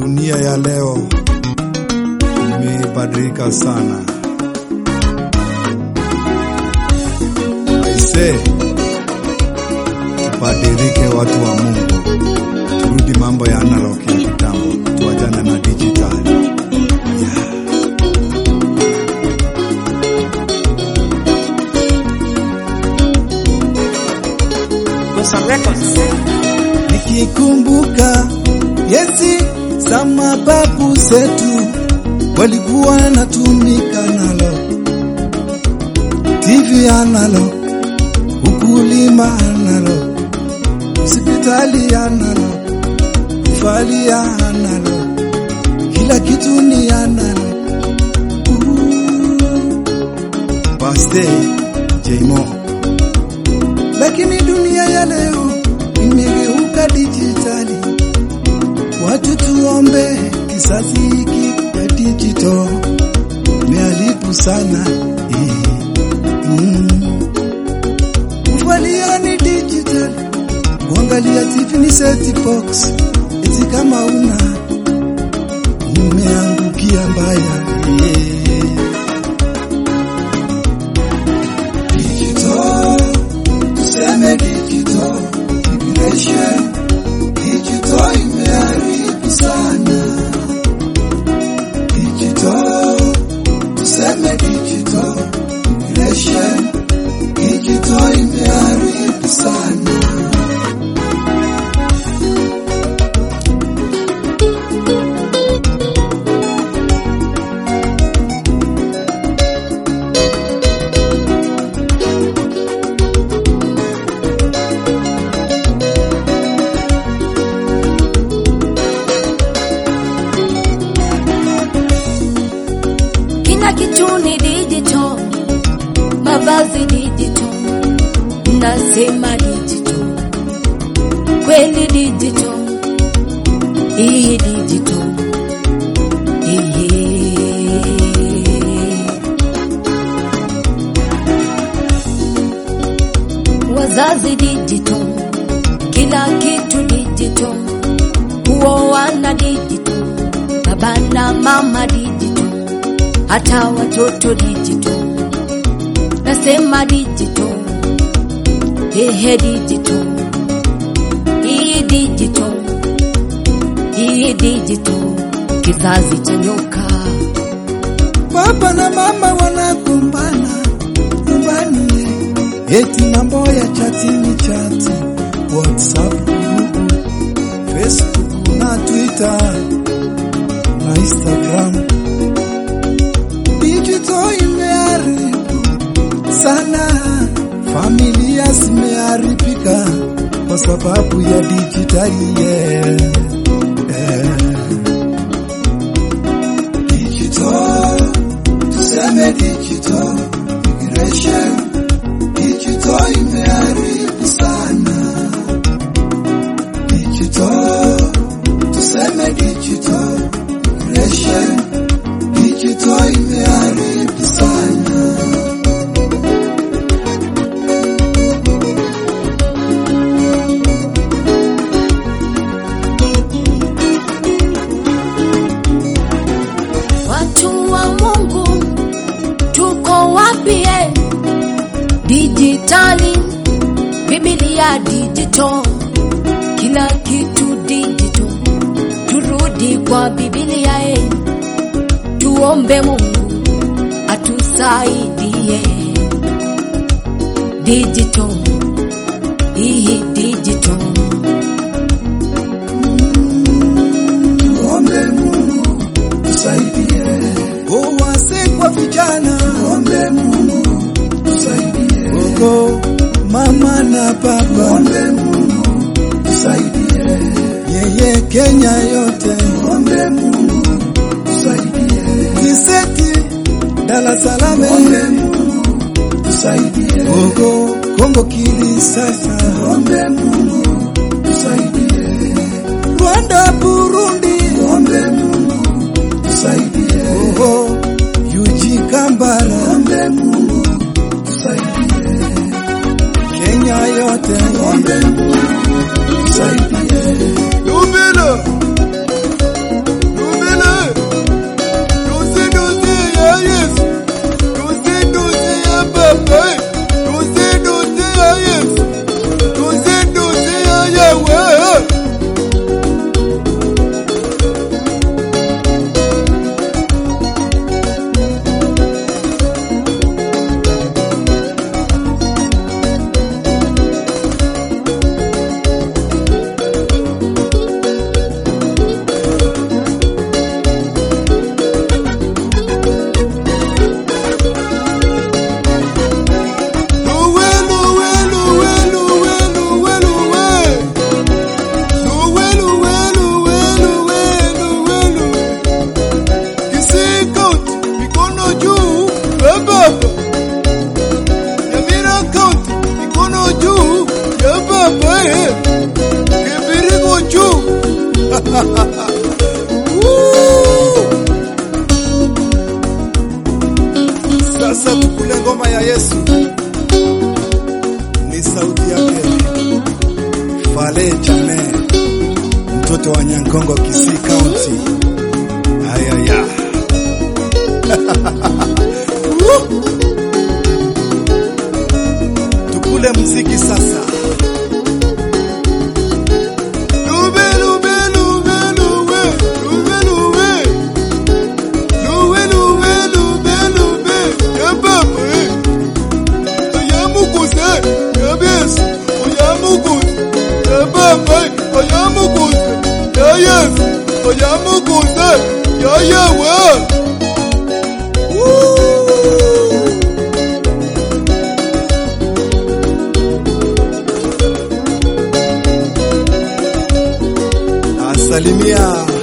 Dunia ya leo imebadilika sana. Aise, tubadilike watu wa Mungu, turudi mambo ya analog ya kitambo, tuachane na digital. Yeah. Gosa Records. Nikikumbuka yesi za mababu zetu walikuwa natumika nalo, TV analo, ukulima analo, hospitali analo, kufali analo, kila kitu ni analo. Baste Jmo, lakini dunia ya leo imegeuka dijitali. Watu tuombe kizazi hiki ya digital imeharibu sana eh. Mm. Kuvalia ni digital, kuangalia TV ni set box, eti kama una umeangukia mbaya eh. Digital, tuseme digital, immigration, digital imeharibu sana. Digital, tuseme digital, immigration, digital imeharibu sana. Kila kitu ni digital, mavazi digital, nasema digital, kweli digital, hii digital, hii wazazi digital, kila kitu digital, kuoana digital, baba na mama digital hata watoto digital, nasema digital, hehe digital, hii digital, hii digital, kizazi cha nyoka. Baba na mama wanagombana nyumbani, eti mambo ya chatini chati, WhatsApp, Google, Facebook na Twitter na Instagram. Digital imeharibu sana, familia zimeharibika kwa sababu ya dijitali yeah. yeah. Digital, tuseme digital, immigration, digital imeharibu sana. Digital, tuseme digital, immigration, digital imeharibu sana. Watu wa Mungu tuko wapi? eh? Dijitali, Biblia digital, kila kitu digital. Turudi kwa Biblia, eh. tuombe Mungu atusaidie. Digital, hii digital, Ombe Mungu tusaidie. O wase kwa vijana, ombe Mungu tusaidie. Ogo mama na baba, ombe Mungu tusaidie. Yeye Kenya yote, ombe Mungu tusaidie. Kiseti Dar es Salaam, ombe Mungu tusaidie. Ogo Kongo Kinshasa, ombe Mungu tusaidie. Rwanda, Burundi, ombe Mungu tusaidie. Oho, Yuji Kambara, ombe Mungu tusaidie. Kenya yote, ombe Mungu tusaidie. Lubilo Woo! Sasa tukule ngoma ya Yesu, ni sauti yake Fale Chane, mtoto wa Nyankongo, Kisii County. Ayaya. Woo! Tukule mziki sasa. Lube, lube, lube, lube, lube, lube. Lube, lube, lube, lube. Ya baba, eh. Ya mukuze, ya Yesu. Ya mukuze, ya baba, eh. Ya mukuze, ya Yesu. Ya mukuze, ya Yewe. Woo! Asalimia